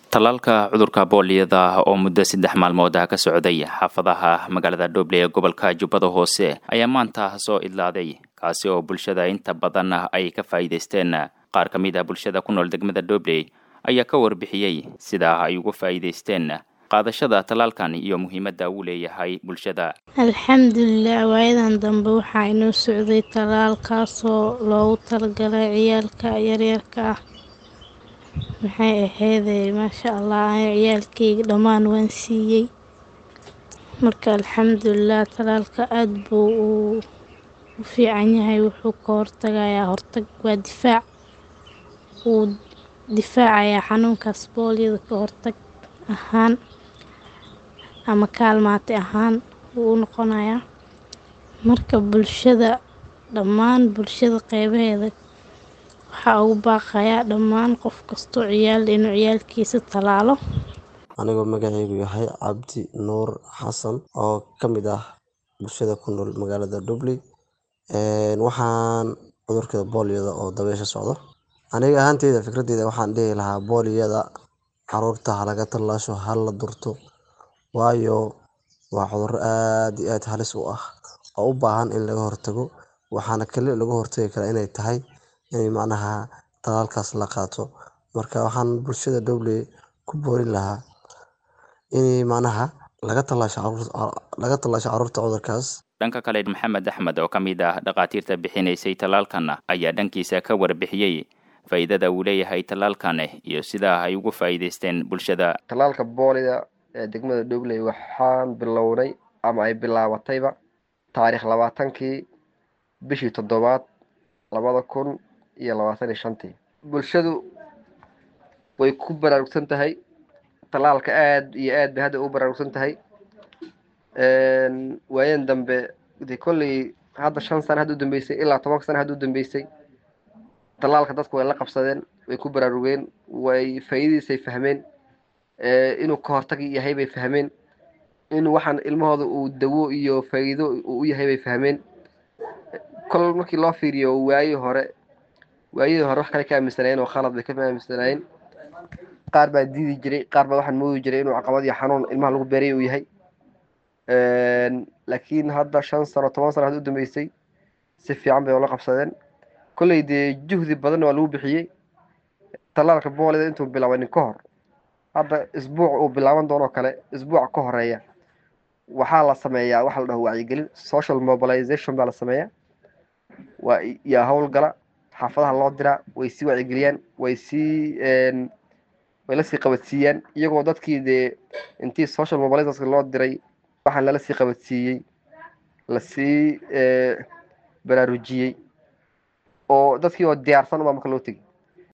tallaalka cudurka booliyada oo muddo saddex maalmood ah ka socday xaafadaha magaalada dhoble ee gobolka jubbada hoose ayaa maanta soo idlaaday kaasi oo bulshada inta badan ay ka faa'iidaysteen qaar ka mid ah bulshada ku nool degmada dhobley ayaa ka warbixiyey sida ay uga faa'iidaysteen qaadashada tallaalkan iyo muhiimadda uu leeyahay bulshada alxamdulilah waayadan dambe waxaa inoo socday tallaalkaasoo loogu talagalay ciyaalka yaryarka ah maxay aheydee maasha allah aniga ciyaalkeyga dhammaan waan siiyey marka alxamdulilah tallaalka aada buu uu u fiican yahay wuxuu ka hortagayaa hortag waa difaac wuu difaacayaa xanuunkaas booliyada ka hortag ahaan ama kaalmaati ahaan wuu u noqonayaa marka bulshada dhammaan bulshada qeybaheeda waxaa ugu baaqayaa dhammaan qof kastoo ciyaal inuu ciyaalkiisa tallaalo anigoo magaceygu yahay cabdi nuur xasan oo ka mid ah bulshada ku nool magaalada dhubley waxaan cudurka booliyada oo dabeysha socdo aniga ahaanteyda fikradeyda waxaan dhihi lahaa booliyada caruurta halaga tallaasho hala durto waayo waa cuduro aada iyo aad halis u ah oo u baahan in laga hortago waxaana kali laga hortagi karaa inay tahay in macnaha tallaalkaas la qaato marka waxaan bulshada dhobley ku boorin lahaa in macnaha laga tallaasho laga tallaasho caruurta cudurkaas dhanka kale maxamed axmed oo ka mid ah dhakhaatiirta bixinaysay tallaalkan ayaa dhankiisa ka warbixiyey faa'iidada uu leeyahay tallaalkan iyo sida ay ugu faa'iidaysteen bulshada tallaalka boolida ee degmada dhobley waxaan bilownay ama ay bilaabatayba taariikh labaatankii bishii toddobaad labada kun iyo labaatan iyo shantii bulshadu way ku baraarugsan tahay tallaalka aada iyo aad bay hadda u baraarugsan tahay waayan dambe de kolley hadda shan sana hadda u dambeysay ilaa toban sana hadda u dambeysay tallaalka dadku way la qabsadeen way ku baraarugeen way faa'iidadiisay fahmeen inuu ka hortag yahay bay fahmeen inuu waxaan ilmahooda uu dawo iyo faa'iido uu u yahay bay fahmeen kol markii loo fiiriyo waayii hore waayadii hore wax kale ka aaminsanaayeen oo khalad bay ka aaminsanaayeen qaar baa diidi jiray qaar baa waxaan moodi jiray inuu caqabad iyo xanuun ilmaha lagu beeray uu yahay laakiin hadda shan sano toban sano hadda u dambeysay si fiican bay ula qabsadeen kolley dee juhdi badanna waa lagu bixiyey tallaalka boolida intuu bilaabanin ka hor hadda isbuuc uu bilaaban doonoo kale isbuuca ka horeeya waxaa la sameeyaa waxa la dhaho wacyigelin social mobilization baa la sameeyaa waa yaa howlgala xaafadaha loo diraa way sii wacyigeliyaan way sii way lasii qabadsiiyaan iyagoo dadkii dee intii social mobilization loo diray waxaan lala sii qabadsiiyey lasii baraarujiyey oo dadkii oo diyaarsan ubaa marka loo tegi